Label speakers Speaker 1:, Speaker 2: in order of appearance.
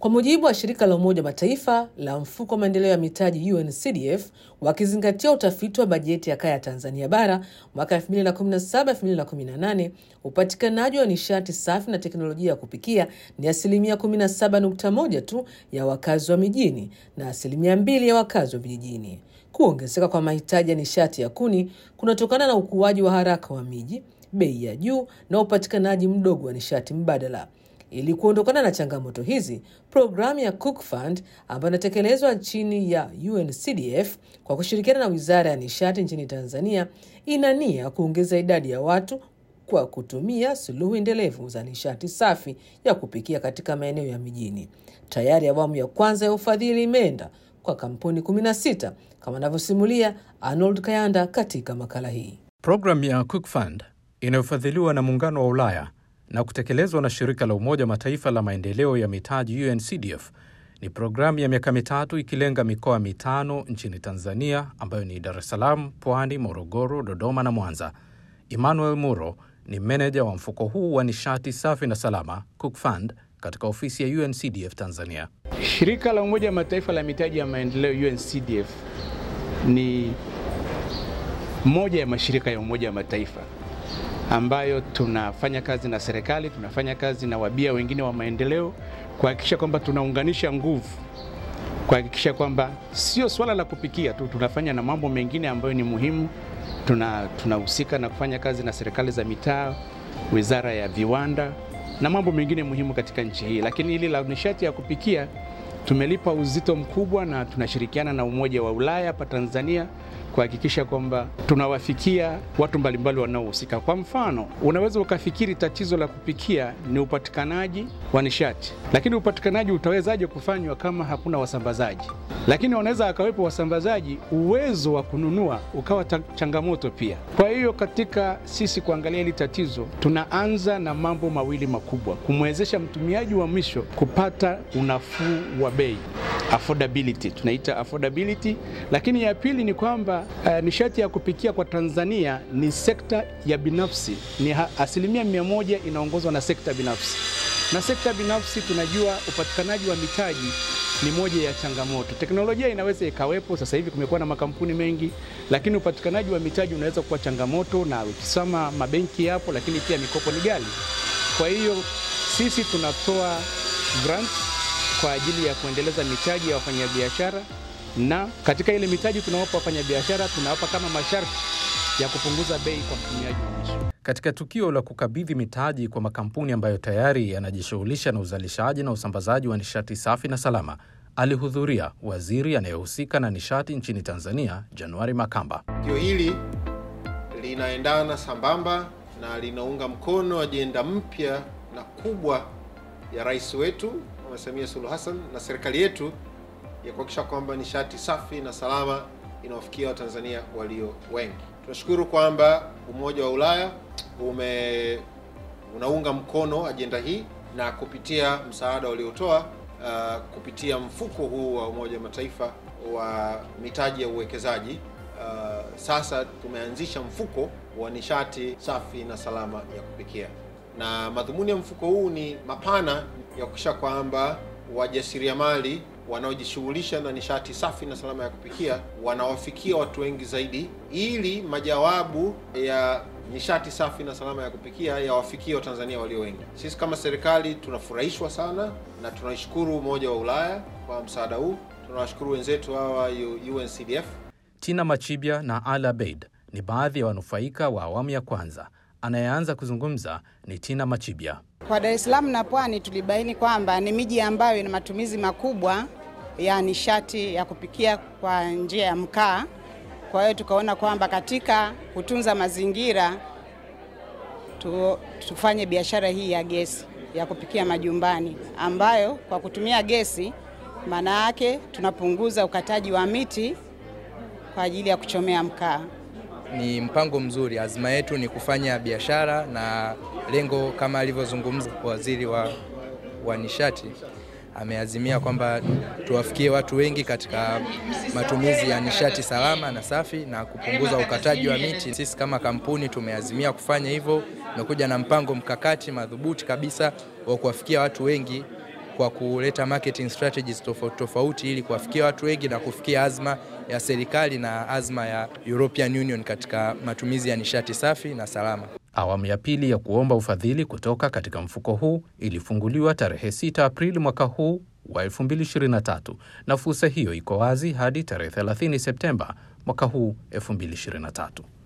Speaker 1: Kwa mujibu wa shirika la Umoja wa Mataifa la mfuko wa maendeleo ya mitaji UNCDF, wakizingatia utafiti wa bajeti ya kaya Tanzania bara mwaka 2017-2018, upatikanaji wa nishati safi na teknolojia ya kupikia ni asilimia 17.1 tu ya wakazi wa mijini na asilimia mbili ya wakazi wa vijijini. Kuongezeka kwa mahitaji ya nishati ya kuni kunatokana na ukuaji wa haraka wa miji, bei ya juu na upatikanaji mdogo wa nishati mbadala. Ili kuondokana na changamoto hizi, programu ya Cook Fund ambayo inatekelezwa chini ya UNCDF kwa kushirikiana na Wizara ya Nishati nchini Tanzania ina nia kuongeza idadi ya watu kwa kutumia suluhu endelevu za nishati safi ya kupikia katika maeneo ya mijini. Tayari awamu ya kwanza ya ufadhili imeenda kwa kampuni 16 kama anavyosimulia Arnold Kayanda katika makala hii.
Speaker 2: Programu ya Cook Fund inayofadhiliwa na Muungano wa Ulaya na kutekelezwa na shirika la Umoja Mataifa la maendeleo ya mitaji UNCDF ni programu ya miaka mitatu ikilenga mikoa mitano nchini Tanzania ambayo ni Dar es Salaam, Pwani, Morogoro, Dodoma na Mwanza. Emmanuel Muro ni meneja wa mfuko huu wa nishati safi na salama Cook Fund katika ofisi ya UNCDF Tanzania.
Speaker 3: Shirika la Umoja wa Mataifa la mitaji ya maendeleo UNCDF ni moja ya mashirika ya Umoja wa Mataifa ambayo tunafanya kazi na serikali, tunafanya kazi na wabia wengine wa maendeleo kuhakikisha kwamba tunaunganisha nguvu, kuhakikisha kwamba sio swala la kupikia tu, tunafanya na mambo mengine ambayo ni muhimu. Tuna tunahusika na kufanya kazi na serikali za mitaa, wizara ya viwanda na mambo mengine muhimu katika nchi hii, lakini hili la nishati ya kupikia tumelipa uzito mkubwa na tunashirikiana na Umoja wa Ulaya hapa Tanzania kuhakikisha kwamba tunawafikia watu mbalimbali wanaohusika. Kwa mfano, unaweza ukafikiri tatizo la kupikia ni upatikanaji wa nishati, lakini upatikanaji utawezaje kufanywa kama hakuna wasambazaji? Lakini wanaweza akawepo wasambazaji, uwezo wa kununua ukawa changamoto pia. Kwa hiyo katika sisi kuangalia hili tatizo, tunaanza na mambo mawili makubwa: kumwezesha mtumiaji wa mwisho kupata unafuu wa bei affordability, tunaita affordability. Lakini ya pili ni kwamba uh, nishati ya kupikia kwa Tanzania ni sekta ya binafsi, ni asilimia mia moja inaongozwa na sekta binafsi, na sekta binafsi tunajua upatikanaji wa mitaji ni moja ya changamoto. Teknolojia inaweza ikawepo, sasa hivi kumekuwa na makampuni mengi, lakini upatikanaji wa mitaji unaweza kuwa changamoto, na ukisoma mabenki yapo, lakini pia mikopo ni ghali. Kwa hiyo sisi tunatoa grants kwa ajili ya kuendeleza mitaji ya wafanyabiashara, na katika ile mitaji tunawapa wafanyabiashara, tunawapa kama masharti ya kupunguza bei kwa mtumiaji wa mwisho.
Speaker 2: Katika tukio la kukabidhi mitaji kwa makampuni ambayo tayari yanajishughulisha na uzalishaji na usambazaji wa nishati safi na salama, alihudhuria waziri anayehusika na nishati nchini Tanzania, Januari Makamba.
Speaker 4: Tukio hili linaendana sambamba na linaunga mkono ajenda mpya na kubwa ya rais wetu Mama Samia Suluhu Hassan na serikali yetu ya kuhakikisha kwamba nishati safi na salama inawafikia Watanzania walio wengi. Tunashukuru kwamba Umoja wa Ulaya ume unaunga mkono ajenda hii na kupitia msaada waliotoa uh, kupitia mfuko huu wa Umoja wa Mataifa wa mitaji ya uwekezaji uh, sasa tumeanzisha mfuko wa nishati safi na salama ya kupikia, na madhumuni ya mfuko huu ni mapana ya kuhakikisha kwamba wajasiriamali wanaojishughulisha na nishati safi na salama ya kupikia wanawafikia watu wengi zaidi, ili majawabu ya nishati safi na salama ya kupikia yawafikie Watanzania walio wengi. Sisi kama serikali tunafurahishwa sana na tunaishukuru Umoja wa Ulaya kwa msaada huu. Tunawashukuru wenzetu hawa UNCDF.
Speaker 2: Tina Machibia na Ala Beid ni baadhi ya wanufaika wa awamu ya kwanza. Anayeanza kuzungumza ni Tina Machibia.
Speaker 5: Kwa Dar es Salaam na Pwani tulibaini kwamba ni miji ambayo ina matumizi makubwa ya nishati ya kupikia kwa njia ya mkaa. Kwa hiyo tukaona kwamba katika kutunza mazingira tu, tufanye biashara hii ya gesi ya kupikia majumbani, ambayo kwa kutumia gesi, maana yake tunapunguza ukataji wa miti kwa ajili ya kuchomea mkaa.
Speaker 6: Ni mpango mzuri. Azma yetu ni kufanya biashara na lengo kama alivyozungumza waziri wa, wa nishati ameazimia kwamba tuwafikie watu wengi katika matumizi ya nishati salama na safi na kupunguza ukataji wa miti. Sisi kama kampuni tumeazimia kufanya hivyo, tumekuja na mpango mkakati madhubuti kabisa wa kuwafikia watu wengi kwa kuleta marketing strategies tofauti tofauti ili kuwafikia watu wengi na kufikia azma ya serikali na azma ya European Union katika matumizi ya nishati safi na salama.
Speaker 2: Awamu ya pili ya kuomba ufadhili kutoka katika mfuko huu ilifunguliwa tarehe 6 Aprili mwaka huu wa 2023 na fursa hiyo iko wazi hadi tarehe 30 Septemba mwaka huu 2023.